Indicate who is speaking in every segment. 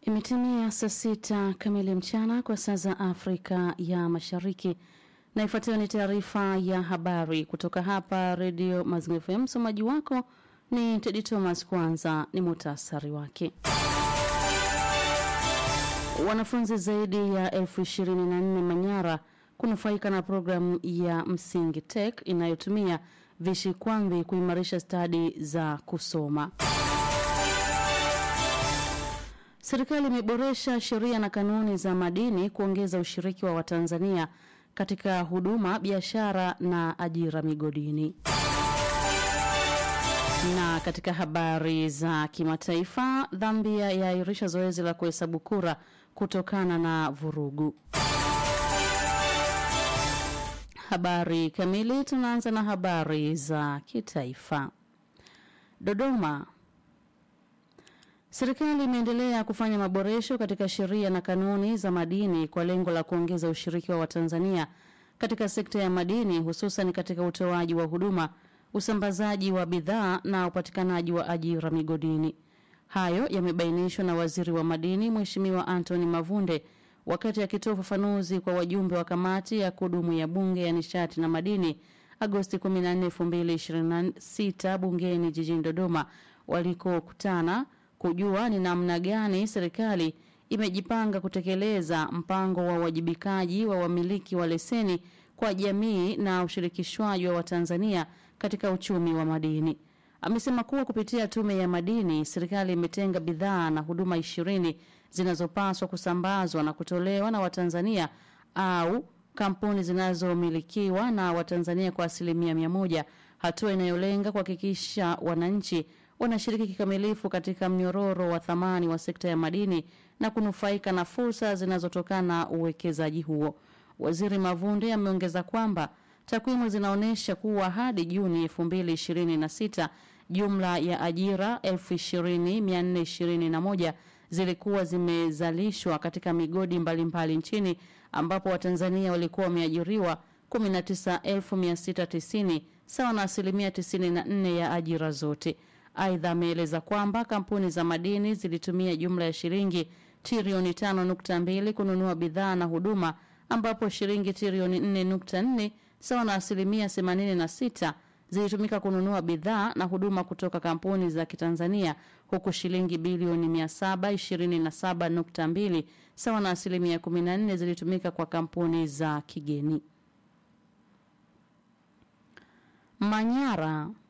Speaker 1: Imetimia saa sita kamili mchana kwa saa za Afrika ya Mashariki, na ifuatayo ni taarifa ya habari kutoka hapa Redio Mazingira FM. Msomaji wako ni Tedi Thomas. Kwanza ni muhtasari wake. Wanafunzi zaidi ya elfu ishirini na nne Manyara kunufaika na programu ya Msingi Tech inayotumia vishikwambi kuimarisha stadi za kusoma. Serikali imeboresha sheria na kanuni za madini kuongeza ushiriki wa Watanzania katika huduma, biashara na ajira migodini. Na katika habari za kimataifa, Zambia yaahirisha zoezi la kuhesabu kura kutokana na vurugu. Habari kamili, tunaanza na habari za kitaifa. Dodoma. Serikali imeendelea kufanya maboresho katika sheria na kanuni za madini kwa lengo la kuongeza ushiriki wa Watanzania katika sekta ya madini hususan katika utoaji wa huduma, usambazaji wa bidhaa na upatikanaji wa ajira migodini. Hayo yamebainishwa na Waziri wa Madini Mheshimiwa Anthony Mavunde wakati akitoa ufafanuzi kwa wajumbe wa kamati ya kudumu ya Bunge ya Nishati na Madini Agosti 14, 2026 bungeni jijini Dodoma walikokutana kujua ni namna gani serikali imejipanga kutekeleza mpango wa uwajibikaji wa wamiliki wa leseni kwa jamii na ushirikishwaji wa Watanzania katika uchumi wa madini. Amesema kuwa kupitia tume ya madini serikali imetenga bidhaa na huduma ishirini zinazopaswa kusambazwa na kutolewa na Watanzania au kampuni zinazomilikiwa na Watanzania kwa asilimia mia moja, hatua inayolenga kuhakikisha wananchi wanashiriki kikamilifu katika mnyororo wa thamani wa sekta ya madini na kunufaika na fursa zinazotokana na uwekezaji huo. Waziri Mavunde ameongeza kwamba takwimu zinaonyesha kuwa hadi Juni 2026 jumla ya ajira 20421 zilikuwa zimezalishwa katika migodi mbalimbali mbali nchini ambapo Watanzania walikuwa wameajiriwa 19690 sawa na asilimia 94 ya ajira zote. Aidha, ameeleza kwamba kampuni za madini zilitumia jumla ya shilingi trilioni 5.2 kununua bidhaa na huduma ambapo shilingi trilioni 4.4 sawa na asilimia 86 zilitumika kununua bidhaa na huduma kutoka kampuni za Kitanzania huku shilingi bilioni 727.2 sawa na asilimia 14 zilitumika kwa kampuni za kigeni. Manyara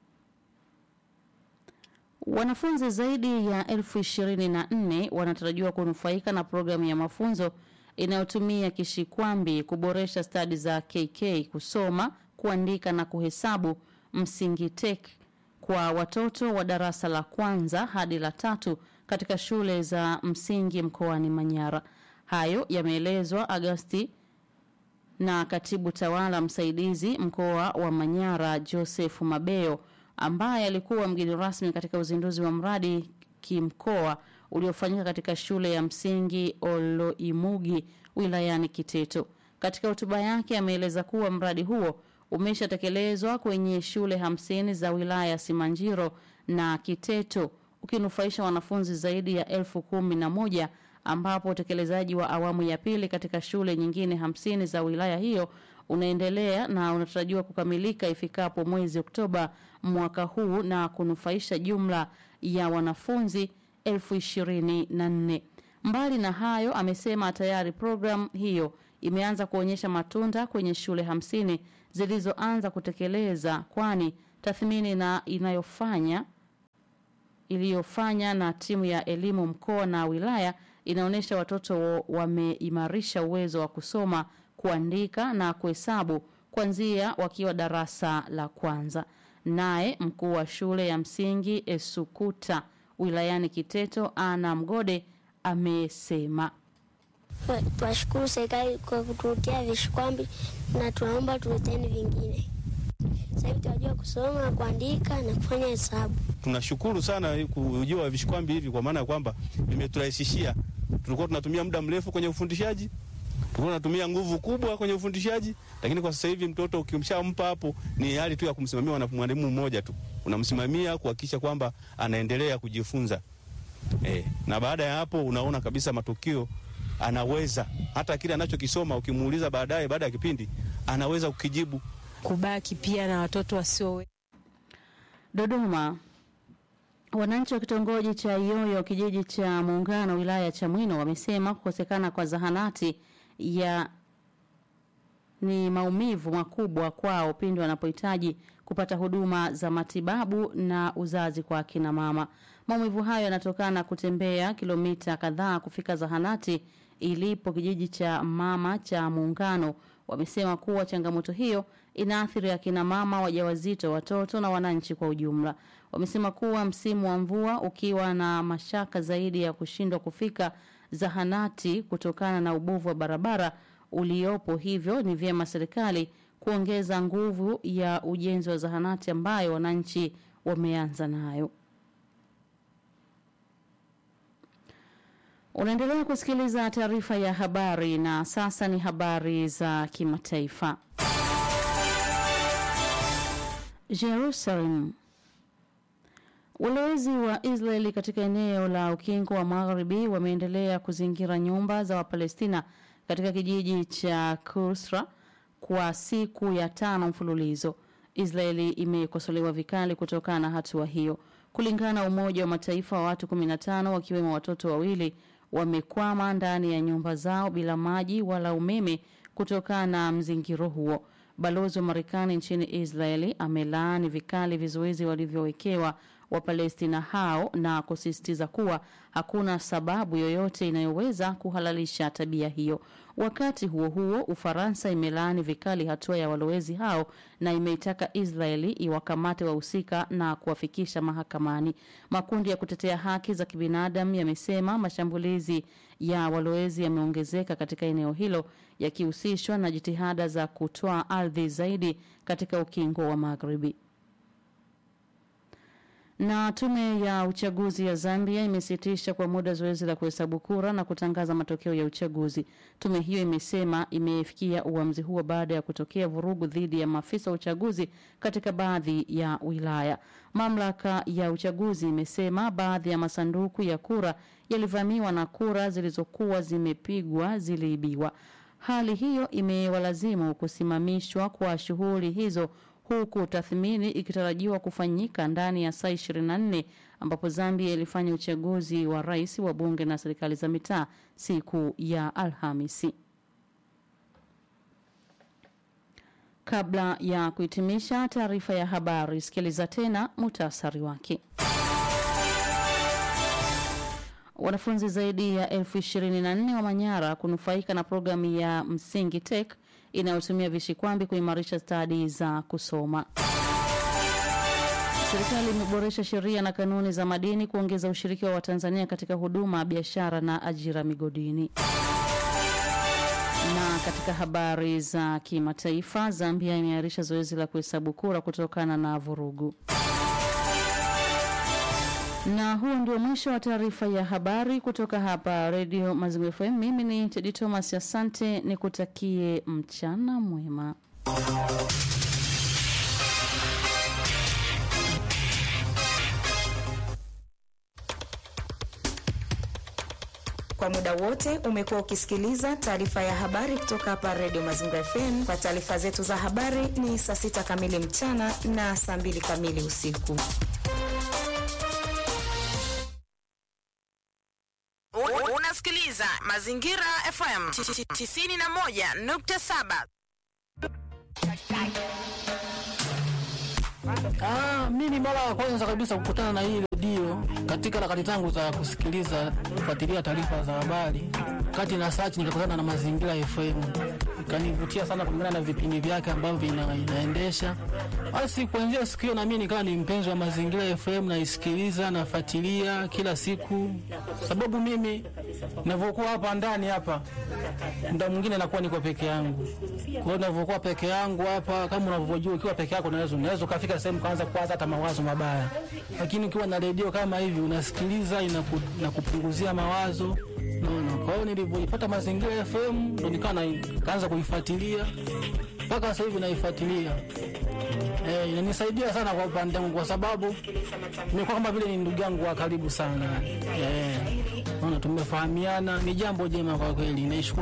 Speaker 1: Wanafunzi zaidi ya elfu ishirini na nne wanatarajiwa kunufaika na programu ya mafunzo inayotumia kishikwambi kuboresha stadi za KK kusoma, kuandika na kuhesabu Msingi Tech kwa watoto wa darasa la kwanza hadi la tatu katika shule za msingi mkoani Manyara. Hayo yameelezwa Agosti na katibu tawala msaidizi mkoa wa Manyara Joseph Mabeo ambaye alikuwa mgeni rasmi katika uzinduzi wa mradi kimkoa uliofanyika katika shule ya msingi Oloimugi wilayani Kiteto. Katika hotuba yake ameeleza kuwa mradi huo umeshatekelezwa kwenye shule hamsini za wilaya ya Simanjiro na Kiteto ukinufaisha wanafunzi zaidi ya elfu kumi na moja ambapo utekelezaji wa awamu ya pili katika shule nyingine hamsini za wilaya hiyo unaendelea na unatarajiwa kukamilika ifikapo mwezi Oktoba mwaka huu na kunufaisha jumla ya wanafunzi elfu ishirini na nne. Mbali na hayo, amesema tayari programu hiyo imeanza kuonyesha matunda kwenye shule hamsini zilizoanza kutekeleza, kwani tathmini na inayofanya iliyofanya na timu ya elimu mkoa na wilaya inaonyesha watoto wameimarisha uwezo wa kusoma kuandika na kuhesabu kuanzia wakiwa darasa la kwanza. Naye mkuu wa shule ya msingi Esukuta wilayani Kiteto Ana Mgode amesema
Speaker 2: Twashukuru serikali kwa kutuletea vishikwambi na tunaomba tuleteni vingine. Sasa hivi tunajua kusoma, kuandika na kufanya hesabu.
Speaker 3: Tunashukuru sana kujua vishikwambi hivi, kwa maana ya kwamba vimeturahisishia. Tulikuwa tunatumia muda mrefu kwenye ufundishaji tulikuwa tunatumia nguvu kubwa kwenye ufundishaji, lakini kwa sasa hivi mtoto ukimshampa hapo, ni hali tu ya kumsimamia mwalimu mmoja tu, unamsimamia kuhakikisha kwamba anaendelea kujifunza. eh, na baada ya hapo unaona kabisa matukio anaweza hata kile anachokisoma ukimuuliza baadaye, baada ya kipindi anaweza kukijibu.
Speaker 4: kubaki pia na watoto wasio
Speaker 1: Dodoma. Wananchi wa kitongoji cha Iyoyo kijiji cha Muungano wilaya ya Chamwino wamesema kukosekana kwa zahanati ya ni maumivu makubwa kwao pindi wanapohitaji kupata huduma za matibabu na uzazi kwa akina mama. Maumivu hayo yanatokana na kutembea kilomita kadhaa kufika zahanati ilipo kijiji cha mama cha Muungano. Wamesema kuwa changamoto hiyo inaathiri akina mama wajawazito, watoto na wananchi kwa ujumla. Wamesema kuwa msimu wa mvua ukiwa na mashaka zaidi ya kushindwa kufika zahanati kutokana na ubovu wa barabara uliopo, hivyo ni vyema serikali kuongeza nguvu ya ujenzi wa zahanati ambayo wananchi wameanza nayo. Unaendelea kusikiliza taarifa ya habari na sasa ni habari za kimataifa. Jerusalem. Walowezi wa Israeli katika eneo la ukingo wa Magharibi wameendelea kuzingira nyumba za Wapalestina katika kijiji cha Kusra kwa siku ya tano mfululizo. Israeli imekosolewa vikali kutokana na hatua hiyo. Kulingana na Umoja wa Mataifa, wa watu 15 wakiwemo watoto wawili wamekwama ndani ya nyumba zao bila maji wala umeme kutokana na mzingiro huo. Balozi wa Marekani nchini Israeli amelaani vikali vizuizi walivyowekewa Wapalestina hao na kusisitiza kuwa hakuna sababu yoyote inayoweza kuhalalisha tabia hiyo. Wakati huo huo, Ufaransa imelaani vikali hatua ya walowezi hao na imeitaka Israeli iwakamate wahusika na kuwafikisha mahakamani. Makundi ya kutetea haki za kibinadamu yamesema mashambulizi ya walowezi yameongezeka katika eneo hilo yakihusishwa na jitihada za kutoa ardhi zaidi katika ukingo wa Magharibi. Na tume ya uchaguzi ya Zambia imesitisha kwa muda zoezi la kuhesabu kura na kutangaza matokeo ya uchaguzi. Tume hiyo imesema imefikia uamuzi huo baada ya kutokea vurugu dhidi ya maafisa wa uchaguzi katika baadhi ya wilaya. Mamlaka ya uchaguzi imesema baadhi ya masanduku ya kura yalivamiwa na kura zilizokuwa zimepigwa ziliibiwa. Hali hiyo imewalazimu kusimamishwa kwa shughuli hizo huku tathmini ikitarajiwa kufanyika ndani ya saa 24 ambapo Zambia ilifanya uchaguzi wa rais wa bunge na serikali za mitaa siku ya Alhamisi. Kabla ya kuhitimisha taarifa ya habari, sikiliza tena muhtasari wake. Wanafunzi zaidi ya elfu ishirini na nne wa Manyara kunufaika na programu ya Msingi Tech inayotumia vishikwambi kuimarisha stadi za kusoma. Serikali imeboresha sheria na kanuni za madini kuongeza ushiriki wa Watanzania katika huduma, biashara na ajira migodini. Na katika habari za kimataifa, Zambia imeahirisha zoezi la kuhesabu kura kutokana na vurugu. Na huo ndio mwisho wa taarifa ya habari kutoka hapa Radio Mazingira FM. Mimi ni Tedi Thomas, asante, nikutakie mchana mwema.
Speaker 5: Kwa muda wote umekuwa ukisikiliza taarifa ya habari kutoka hapa Radio Mazingira FM. Kwa taarifa zetu za habari ni saa sita kamili mchana na saa mbili kamili usiku.
Speaker 6: Unasikiliza Mazingira FM 91.7.
Speaker 7: Ah, mimi mara ya kwanza kabisa kukutana na hii redio katika harakati zangu za kusikiliza kufuatilia taarifa za habari, kati na search nikakutana na Mazingira FM, ikanivutia sana kulingana na vipindi vyake ambavyo ina, inaendesha. Basi kuanzia siku hiyo na mimi nikawa ni mpenzi wa Mazingira FM, naisikiliza nafuatilia kila siku, sababu mimi ninavyokuwa hapa ndani hapa muda mwingine nakuwa niko peke yangu. Kwa hiyo ninavyokuwa peke yangu hapa, kama unavyojua, ukiwa peke yako unaweza unaweza ukafika sehemu kaanza kuwaza hata mawazo mabaya, lakini ukiwa na redio kama hivi unasikiliza, inaku, inakupunguzia mawazo naona. Kwa hiyo nilivyoipata Mazingira FM ndo nikawa na- kaanza kuifuatilia mpaka sasa hivi naifuatilia. Eh, inanisaidia sana kwa upande wangu kwa sababu nimekuwa kama vile ni ndugu yangu wa karibu sana. Eh, naona tumefahamiana, ni jambo jema kwa kweli. Naishukuru